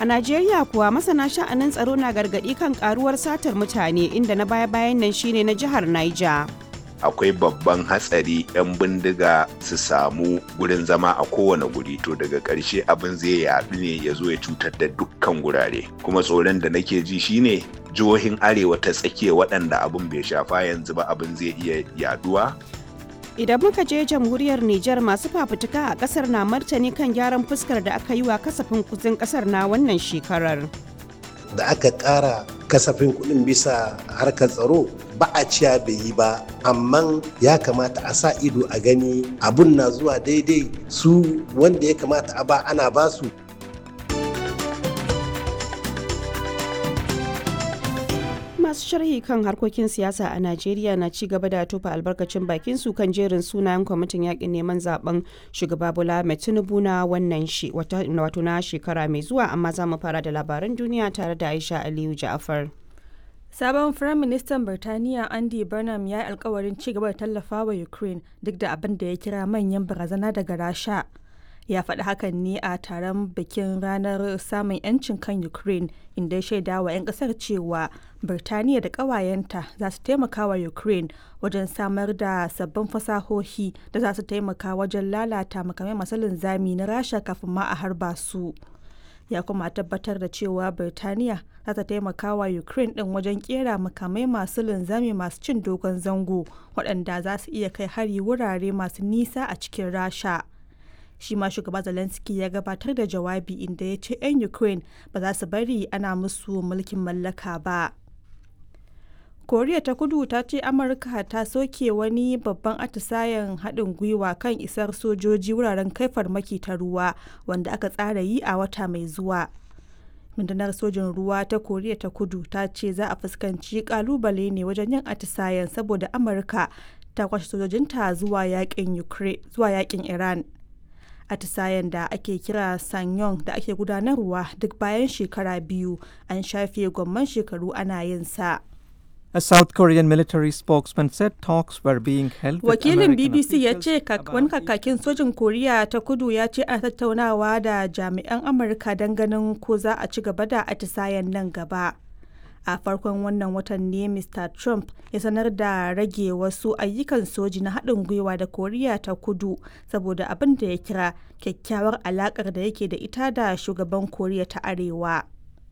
A Najeriya kuwa masana sha'anin tsaro na gargaɗi kan karuwar satar mutane inda na baya-bayan nan shine na jihar Niger. akwai babban hatsari 'yan bindiga su samu gurin zama a kowane guri to daga ƙarshe abin zai yaɗu ne ya zo ya cutar da dukkan gurare kuma tsoron da nake ji shine jihohin arewa ta tsakiya waɗanda abin bai shafa yanzu ba abin zai iya yaduwa Idan muka je jamhuriyar Nijar masu fafutuka a kasar na martani kan gyaran fuskar da aka yi wa kasafin kudin kasar na wannan shekarar. da aka ƙara kasafin kuɗin bisa harkar tsaro ba a ciya bai yi ba amma ya kamata a sa ido a gani abun na zuwa daidai su wanda ya kamata a ba ana ba su masu sharhi kan harkokin siyasa a najeriya na ci gaba da tofa albarkacin bakin su kan jerin sunayen kwamitin yakin neman zaben shugaba bola mai tinubu na wannan wato na shekara mai zuwa amma za mu fara da labaran duniya tare da aisha aliyu ja'afar Sabon Firaministan Birtaniya Andy Burnham ya yi alkawarin ci gaba da tallafa wa Ukraine duk da abin da ya kira manyan barazana daga Rasha. Ya faɗi hakan ne a taron bikin ranar samun 'yancin kan Ukraine inda ya shaida wa 'yan ƙasar cewa Birtaniya da ƙawayenta za su taimaka wa Ukraine wajen samar da sabbin fasahohi da za su taimaka wajen lalata makamai masu linzami na Rasha kafin ma a harba su. ya kuma tabbatar da cewa Birtaniya za ta taimaka wa Ukraine din wajen kera makamai masu linzami masu cin dogon zango waɗanda za su iya kai hari wurare masu nisa a cikin Rasha. Shi ma shugaba Zelensky ya gabatar da jawabi inda ya ce 'yan Ukraine ba za su bari ana musu mulkin mallaka ba. koriya ta kudu ta ce amurka ta soke wani babban atisayen haɗin gwiwa kan isar sojoji wuraren kai farmaki ta ruwa wanda aka tsara yi a wata mai zuwa rundunar sojin ruwa ta koriya ta kudu ta ce za a fuskanci kalubale ne wajen yin atisayen saboda amurka ta kwashe sojojinta zuwa yakin iran atisayen da ake kira sanyong da ake gudanarwa duk bayan shekara biyu an shafe gwamman shekaru ana yin sa A South Korean military spokesman said talks were being held with Wakilin American BBC ya officials ce about wani kakakin sojin Koriya ta kudu ya ce ana tattaunawa da jami'an Amurka don ganin ko za a ci gaba da atisayen nan gaba. A farkon wannan watan ne Mr. Trump ya sanar da rage wasu ayyukan soji na haɗin gwiwa da Koriya ta kudu saboda abin da ya kira kyakkyawar alaƙar da yake da ita da shugaban Koriya ta Arewa.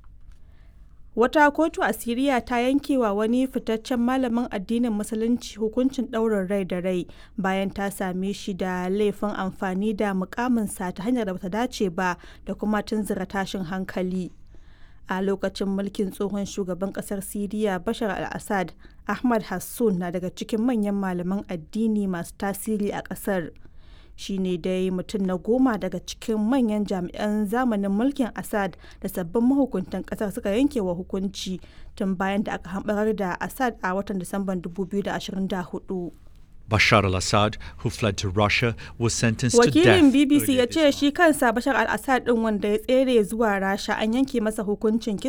Wata kotu a Siriya ta yankewa wani fitaccen malamin addinin Musulunci hukuncin ɗaurin rai da rai bayan ta same shi da laifin amfani da mukaminsa ta hanyar da bata dace ba da kuma tunzura tashin hankali. A lokacin mulkin tsohon shugaban ƙasar Siriya Bashar al-Assad, Ahmad Hassun na daga cikin manyan malaman addini masu tasiri a ƙasar. shi ne dai mutum na goma daga cikin manyan jami'an zamanin mulkin assad da sabbin mahukuntan kasar suka yanke wa hukunci tun bayan da aka hambarar da assad a watan disamban 2024 Bashar al Assad, who fled to Russia, was sentenced to death. wakilin bbc ya earlier this ce shi kansa bashar al-assad din wanda ya tsere zuwa rasha an yanke masa hukuncin kisa